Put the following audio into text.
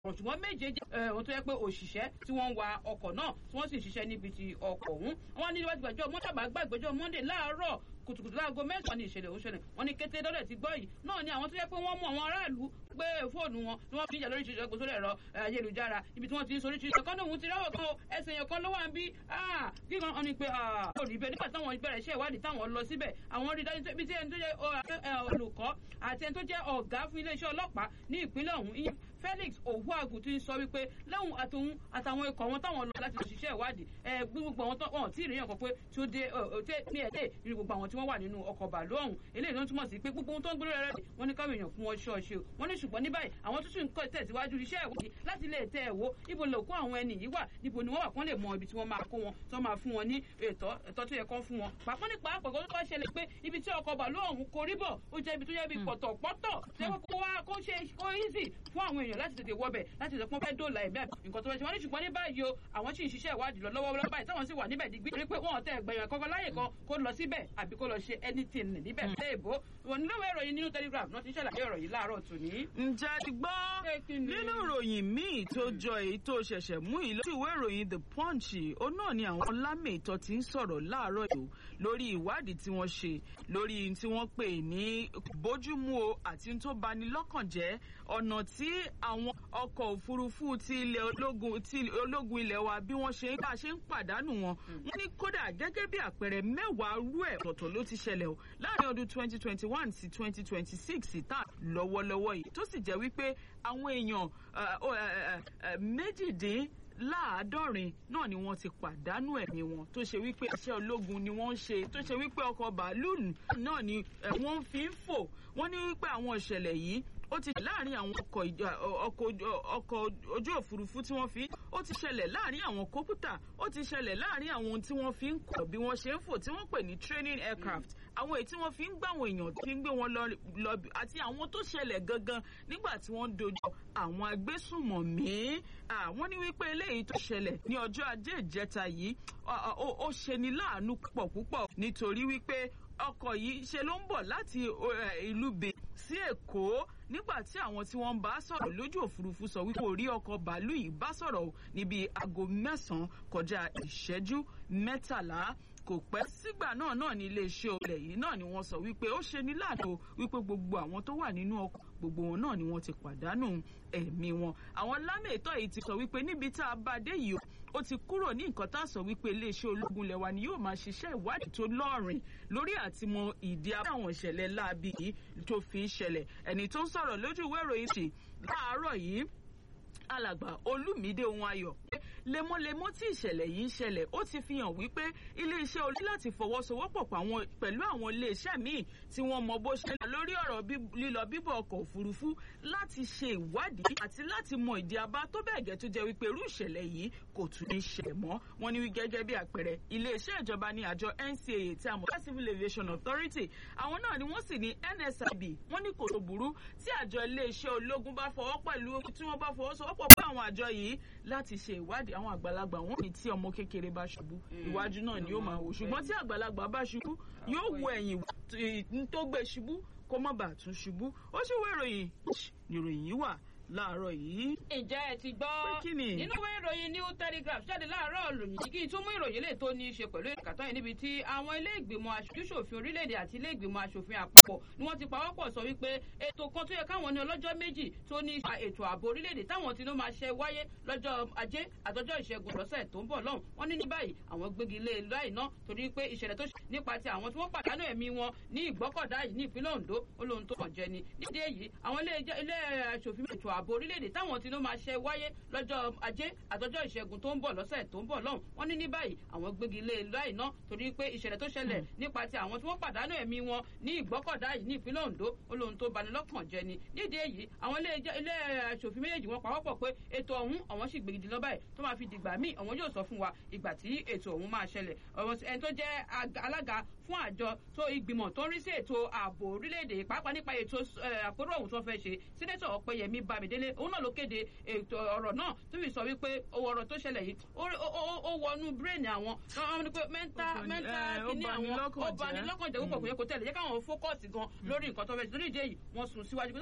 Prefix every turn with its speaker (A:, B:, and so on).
A: ṣùgbọ́n méje jẹ́ ohun tó yẹ pé òṣìṣẹ́ tí wọ́n ń wa ọkọ̀ náà tí wọ́n sì ń ṣiṣẹ́ níbi ti ọkọ̀ ọ̀hún wọ́n ní níwájú àjọ mọ́tàbá gbàgbẹ́jọ́ monday láàárọ̀ kùtùkùtù láago mẹ́sàn-án ní ìṣẹ̀lẹ̀ òṣèlè wọn ní kété dọ́dẹ̀ ti gbọ́ yìí náà ni àwọn tó yẹ pé wọ́n mú àwọn aráàlú gbé fóònù wọn ni wọ́n fi ń jà lóríṣiríṣi ẹgbẹ́ sórí ẹ̀rọ ayélujára ibi tí wọ́n ti ń soríṣiríṣi ọ̀kan náà òun ti ráwọ̀ kan ẹsẹ̀ yẹn kan ló wà ń bí gígan ọ ni pé olùrí ibẹ̀ nígbà táwọn bẹ̀rẹ̀ iṣẹ́ ìwádìí táwọn lọ síbẹ̀ àwọn rí dájú ibi tí ẹni tó jẹ́ olùkọ́ àti ẹni tó jẹ́ ọ̀gá fún iléeṣẹ́ ọlọ́pàá ní ìpínlẹ̀ ọ̀hún Felix Owuagu ti ń sọ wípé lẹ́hùn àtòun àtàwọn ikọ̀ wọn táwọn lọ láti lọ ṣiṣẹ́ ìwádìí ẹ gbogbo àwọn wọn tí ìrìyàn kan pé tí ó dé ní ẹ̀dẹ́ ìrìn gbogbo àwọn tí wọ́n wà nínú ọkọ̀ bàálù ọ̀hún eléyìí ló ń túmọ̀ sí pé gbogbo ohun tó ń gbé rẹ̀ rẹ̀ wọ́n ní káwọn èèyàn fún wọn ṣọ́ọ̀ṣe o wọ́n ní ṣùgbọ́n ní báyìí àwọn tó sì ń kọ́ tẹ̀síwájú iṣẹ́ ìwádìí láti lè tẹ ẹ̀wọ́ ibo lè kó àwọn ẹni yìí wà níbo ni wọ́n wà kán lè mọ ibi tí wọ́n máa kó wọn tó máa fún wọn ní ètò ẹ̀tọ́ tó yẹ kán fún wọn pàápàá nípa àpẹ̀kọ́ tó bá ṣẹlẹ̀ pé ibi tí ọkọ̀ bàálù ọ̀hún korí bọ̀ ó jẹ́ ibi tó yẹ bí pọ̀tọ̀pọ̀tọ̀ lẹ́wọ́n kó wá kó ṣe kó easy fún àwọn èèyàn láti tètè wọbẹ̀ láti lè pọ́n fẹ́ dóòlà ẹ̀mí àbí nǹkan tó fẹ́ ṣe wọ́n ní ṣùgbọ́n ní báyìí o àwọn sì ń ṣiṣẹ́ ìwádìí lọ lọ́wọ́ lọ́wọ́ báyìí táwọn sì wà níbẹ̀ digbí torí pé wọ́n tẹ ẹgbẹ̀yàn kankan láyè kan kó lọ síbẹ̀ àbí kó lọ ṣe anything níbẹ̀ léèbó wọn nílò ìròyìn nínú telegraph náà ti ń ṣàlàyé ọ̀rọ̀ yìí láàárọ̀ tòní.
B: ǹjẹ́ ti gbọ́ nínú ìròyìn míì tó jọ èyí tó ṣẹ̀ṣẹ̀ mú yìí lójú ìwé ìròyìn the punch ó náà ni àwọn lámètọ́ ti ń sọ̀rọ̀ láàárọ̀ yìí lórí ìwádìí tí wọ́n ṣe lórí tí wọ́n pè ní bójúmu o àti tó bani lọ́kàn jẹ́ ọ̀nà tí àwọn ọkọ̀ òfurufú ti ilẹ̀ ológun ti ológun ilẹ̀ wa bí wọ́n ṣe ń bá ṣe ń pàdánù wọn wọ́n ní kódà gẹ́gẹ́ bí àpẹẹrẹ mẹ́wàá rú ẹ̀ tọ̀tọ̀ ló ti ṣẹlẹ̀ o láàrin ọdún twenty twenty one sí twenty twenty six tá lọ́wọ́lọ́wọ́ yìí tó sì jẹ́ wípé àwọn èèyàn méjìdín láàádọ́rin náà ni wọ́n ti pàdánù ẹ̀mí wọn tó ṣe wípé iṣẹ́ ológun ni wọ́n ń ṣe tó ṣe wípé ọkọ̀ bàálù náà ni wọ́n fi ń fò wọ́n ní wípé àwọn ìṣẹ̀lẹ̀ yìí ó ti láàrin àwọn ọkọ̀ ojú òfurufú tí wọ́n fi ó ti ṣẹlẹ̀ láàrin àwọn kọ́pútà ó ti ṣẹlẹ̀ láàrin àwọn ohun tí wọ́n fi ń kọ̀ bí wọ́n ṣe ń fò tí wọ́n pè ní training aircraft àwọn èyí tí wọ́n fi ń gbà àwọn èèyàn tí ń gbé wọn lọ àti àwọn tó ṣẹlẹ̀ gangan nígbà tí wọ́n ń dojú àwọn agbésùnmọ̀mí àwọn ní wípé eléyìí tó ṣẹlẹ̀ ní ọjọ́ ajé ìjẹta yìí ó ṣeni láàánú púpọ̀ púpọ̀ nítorí wípé ọkọ̀ yìí ṣe ló ń bọ̀ láti ìlú Benin sí Èkó nígbà tí àwọn tí wọ́n ń bá sọ̀rọ̀ lójú òfurufú sọ wípé orí ọkọ̀ bàálù yìí bá sọ̀rọ̀ níbi aago mẹ́sàn-án kọjá ìṣẹ́jú mẹ́tàlá kò pẹ́ sígbà náà náà ní iléeṣẹ́ olè yìí náà ni wọ́n sọ wípé ó ṣe ní láàdó wípé gbogbo àwọn tó wà nínú ọkọ̀ gbogbo wọn náà ni wọ́n ti pàdánù ẹ̀mí wọn àwọn lámètọ́ yìí ti sọ wípé níbi tá a bá dé yìí ó ti kúrò ní nǹkan tá a sọ wípé iléeṣẹ́ ológun lẹ́wà ni yóò máa ṣiṣẹ́ ìwádìí tó lọ́ọ̀rìn lórí àtìmọ̀ ìdí àwọn ìṣẹ̀lẹ̀ láabi yìí tó fi ń ṣẹlẹ̀ ẹni tó ń sọ̀rọ̀ lójú ìwé ìròyìn sí láàárọ̀ yìí alàgbà olùmídé ohun ayọ̀ lemọ́lemọ́ tí ìṣẹ̀lẹ̀ yìí ń ṣẹlẹ̀ ó ti fi hàn wípé iléeṣẹ́ olú láti fọwọ́sowọ́pọ̀ pẹ̀lú àwọn iléeṣẹ́ míì tí wọ́n mọ bó ṣe lórí ọ̀rọ̀ lílọ bíbọ̀ ọkọ̀ òfurufú láti ṣe ìwádìí àti láti mọ ìdí abá tó bẹ́ẹ̀ gẹ́ tó jẹ́ wípé irú ìṣẹ̀lẹ̀ yìí kò tún ní ṣẹlẹ̀ mọ́ wọ́n ní gẹ́gẹ́ bí àpẹẹrẹ iléeṣẹ́ ìjọba ní àjọ NCAA tí a mọ̀ sí Civil Aviation Authority àwọn náà ni wọ́n sì ní NSIB wọ́n ní kò tó burú tí àjọ iléeṣẹ́ ológun bá fọwọ́ pẹ̀lú tí wọ́n bá fọwọ́sowọ́pọ̀ pẹ̀lú àwọn àjọ yìí láti ṣe ìwádìí àwọn àgbàlagbà wọn ní tí ọmọ kékeré bá ṣubú iwájú náà ni ó máa wò ṣùgbọ́n tí àgbàlagbà bá ṣubú yóò wo ẹ̀yìn tó gbé ṣubú kó má bàa tún ṣubú ó sì wọ ìròyìn ìròyìn yìí wà láàárọ̀ yìí.
A: ǹjẹ́ ẹ ti gbọ́ nínú ìwé ìròyìn new telegraph jáde láàárọ̀ lòyìn kí n tún mú ìròyìn lè tó ní í ṣe pẹ̀lú ìkàtọ́ yìí níbi tí àwọn ilé ìgbìmọ̀ aṣojúṣòfin orílẹ̀-èdè àti ilé ìgbìmọ̀ aṣòfin àpapọ̀ ni wọ́n ti pawọ́pọ̀ sọ wípé ètò kan tó yẹ káwọn ní ọlọ́jọ́ méjì tó ní ètò ààbò orílẹ̀-èdè táwọn ti ló máa ṣe wáyé lọ́jọ́ ajé àtọjọ́ ìṣẹ́gun lọ́sẹ̀ tó ń bọ̀ lọ́hùn wọ́n ní ní báyìí àwọn gbégi lé láì ná torí pé ìṣẹ̀lẹ̀ tó ṣe nípa ti àwọn tí wọ́n pàdánù ẹ̀mí wọn ní ìgbọ́kọ̀dá yìí ní ìpínlẹ̀ Ondo ó lóhun tó kàn jẹ ni nídìí èyí àwọn ilé aṣòfin ètò ààbò orílẹ̀-èdè táwọn tí ló máa ṣe wáyé lọ́jọ́ ajé àtọjọ́ ìṣẹ́gun tó ń bọ̀ lọ́sẹ̀ tó ń bọ̀ lọ́hùn wọ́n ní ní báyìí àwọn gbégi lé láì ná torí pé ìṣẹ̀lẹ̀ tó ṣẹlẹ̀ nípa ti àwọn tí wọ́n pàdánù ẹ̀mí wọn ní ìgbọ́kọ̀dá yìí ní ìpínlẹ̀ Ondo ó lóhun tó bani lọ́kàn jẹ ni nídìí èyí àwọn ilé aṣòfin méjèèjì wọn pawọ́pọ̀ pé ètò ọ̀hún àwọn sì gbègidì lọ báyìí tó máa fi dìgbà míì àwọn yóò sọ fún wa ìgbà tí ètò ọ̀hún máa ṣẹlẹ̀ ẹni tó jẹ́ alága fún àjọ tó ìgbìmọ̀ tó ń rí sí ètò ààbò orílẹ̀-èdè pàápàá nípa ètò àpérò ọ̀hún tó fẹ́ ṣe sínétọ̀ ọ̀pẹyẹmí bámidélé òun náà ló kéde ètò ọ̀rọ̀ náà tó fi sọ wípé owó ọ̀rọ̀ tó ṣẹlẹ̀ yìí ó wọnú bírèènì àwọn wọn ní pé mẹ́ńtà mẹ́ńtà kìíní àwọn ó bani lọ́kàn jẹ́ púpọ̀ kò yẹ kó tẹ̀lé jẹ́ káwọn fókọ̀sì gan lórí nǹkan tó fẹ́ ṣe lórí ìdí èyí wọ́n sún síwájú